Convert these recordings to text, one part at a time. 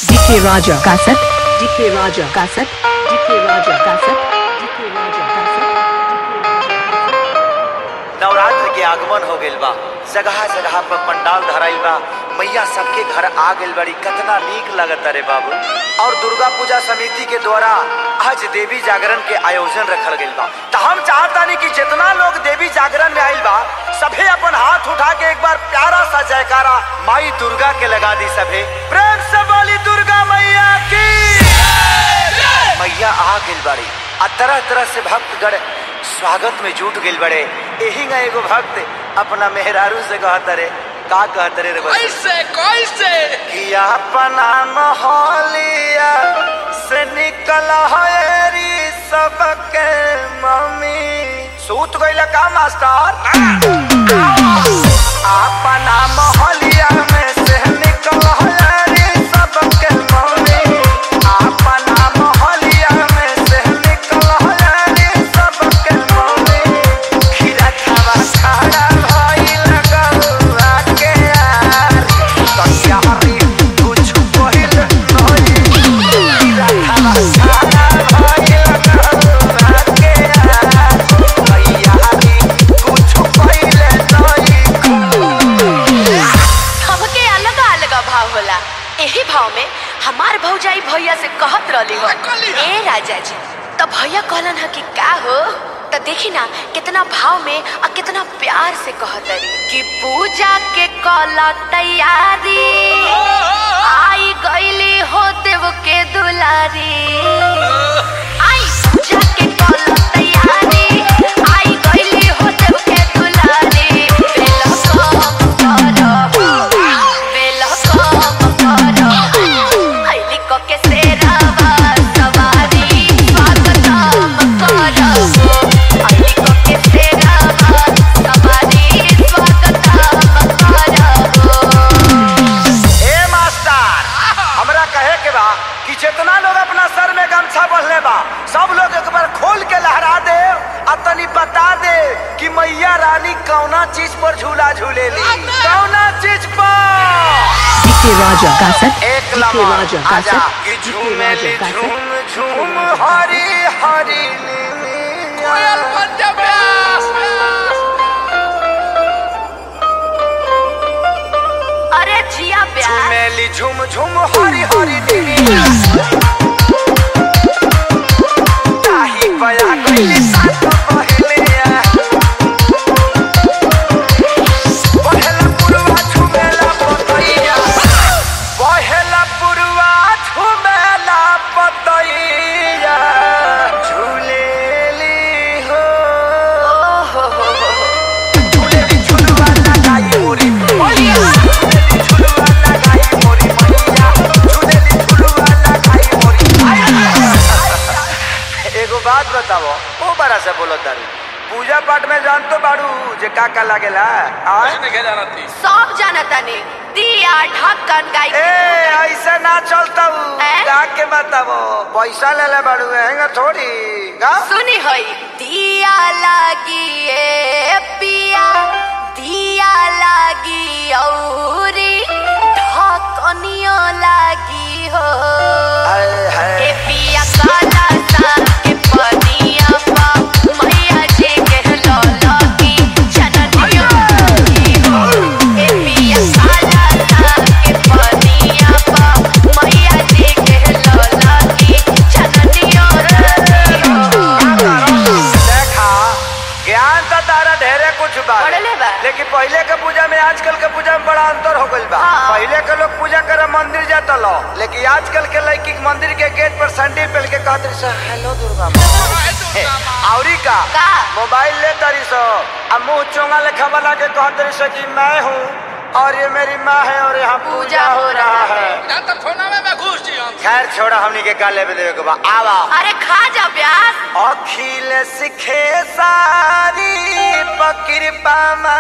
DK Raja Cassette. DK Raja Cassette. DK Raja Cassette. DK Raja Cassette. Navratra के आगमन हो गइल बा जगह जगह पर पंडाल धराइल बा मैया सबके घर आ गइल बड़ी कितना नीक लगता रे बाबू और दुर्गा पूजा समिति के द्वारा आज देवी जागरण के आयोजन रखल गइल बा तो हम चाहतानी कि जितना लोग देवी जागरण में आइल बा सभे अपन हाथ उठा के एक बार प्यारा सा जयकारा माई दुर्गा के लगा दी सभे प्रेम से बोली दुर्गा मैया की मैया आ गइल बाड़ी आ तरह तरह से भक्तगण स्वागत में जुट गइल बड़े एही ना एगो भक्त अपना मेहरारू से कहत रे का कहत रे रे बच्चा? कैसे कैसे कि अपना मोहलिया से निकल हरी सबके मम्मी सूत गइल का मास्टर अपना मोहलिया में से निकल हरी सबके मम्मी अपना मोहलिया में से निकल हरी सबके मम्मी खीरा खावा खड़ा भइल गौआ के यार तैयारी कुछ पहिल नहीं खीरा खावा खड़ा भइल गौआ के यार तैयारी कुछ पहिल नहीं हमके अलग अलग भाव होला एही भाव में हमार भौजाई भैया से कहत रहली हो कहली हो? ए राजा जी तो भैया कहलन ह कि का हो तो देखी ना कितना भाव में और कितना प्यार से कहत रही कि पूजा के कला तैयारी आई गईली हो देव के दुलारी आई पूजा के कला तैयारी आई गईली हो देव के दुलारी बेला कम करो बेला कम करो आईली को के सेरावा सवारी स्वागतम करो आईली को के सेरावा सवारी स्वागतम करो ए मास्टर हमरा कहे के बा कि जितना लोग अपना सर में गमछा बंधले बा सब लोग एक बार खोल के लहरा दे आ तनी बता दे कि मैया रानी कौना चीज पर झूला झूलेली कौना चीज पर DK Raja Cassette. एक DK लम्हा Raja आजा Cassette. कि DK झूमेली Raja Cassette. झूम झूम हरी हरी नीलिया। कोयल पंजाब व्यास अरे जिया प्यार झूमेली झूम झूम हरी हरी नीलिया। ताही बया गइली सात पहलिया। पहला पुरवा झुमेला पतैया। पहला पुरवा झुमेला पतैया। झूलेली हो। झूलेली झुलवा लगाई मोरी मैया। झूलेली झुलवा लगाई मोरी मैया। झूलेली झुलवा लगाई मोरी मैया। एगो बात बताओ ओ बड़ा से बोलो तारू पूजा पाठ में जान तो बाड़ू जे का का लागेला आय? नहीं क्या जाना थी सब जानता ने दिया ढक्कन गाई ए ऐसे ना चलता हैं? का के बताओ पैसा ले ले बाड़ू हैंगा थोड़ी का सुनी होई दिया लागी ए पिया दिया लागी औरी ढकनियो लागी हो आय हाय ए पिया काला सा के पनिया पा मैया जी के लौलगी जननियो लागी हो ए पिया काला सा के पनिया पा मैया जी के लौलगी जननियो लागी हो देखा ज्ञान तो तारा ढेरे कुछ बा पढ़ले बा। लेकिन पहले के पूजा में आजकल के पूजा में बड़ा अंतर हो गइल बा हाँ। पहले के लोग पूजा करे मंदिर जाता लो लेकिन आजकल के लड़की मंदिर के गेट पर सैंडल पहन के कहत रही सो हेलो दुर्गा माँ हे, औरी का का? मोबाइल ले तरी सो आ मुंह चोंगा लेखा बना के कहत रही सो कि मैं हूँ और ये मेरी माँ है और यहाँ पूजा हो रहा है ना तो फोना में मैं घुस जी हम खैर छोड़ा हमनी के का लेवे देवे के बा आवा अरे खा जा प्यास अखिल सिखे सारी पकृपा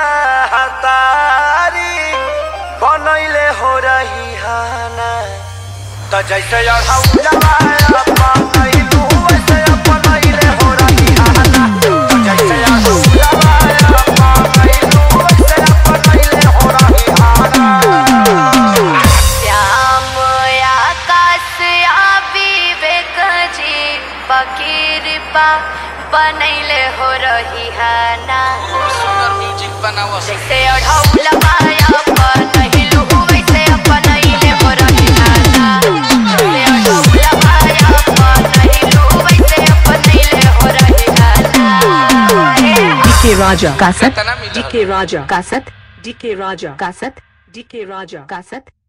महतारी बनैले हो रही हाना त जैसे अढ़ौलवा अपनैलू वैसे अपनैले हो रही हाना त जैसे अढ़ौलवा अपनैलू वैसे अपनैले हो रही हाना श्याम या का बा बनैले हो रही है ना सुंदर म्यूजिक बनावो जैसे अढ़ौल माया बनैलू वैसे बनैले हो रही है ना जैसे अढ़ौल माया बनैलू वैसे बनैले हो रही है ना DK Raja Cassette कितना मिला DK Raja Cassette DK Raja Cassette DK Raja Cassette